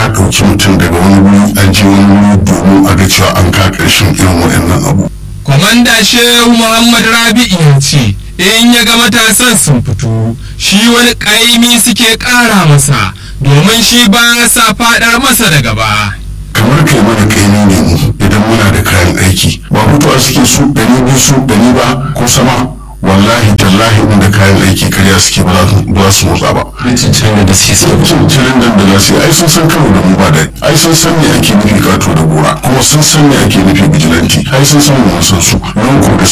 ɗauki mutum daga wani wuri an je wani wuri domin a ga cewa an ka ƙarshen irin waɗannan abu Kwamanda Shehu Muhammad Rabi'u ya ce in ya ga matasan sun fito shi wani ƙaimi suke ƙara masa domin shi ba sa faɗar masa da gaba. kamar kai mana kaini ne mu idan muna da kayan aiki ba mutuwa suke su ɗari biyu su ɗari ba ko sama wallahi tallahi inda kayan aiki karya suke ba za su motsa ba cincirin da suke sai cincirin nan da za su yi ai sun san karo da mu ba da ai sun san me ake nufi kato da gora kuma sun san me ake nufi bijilanti ai sun san mu mun san su nan ko da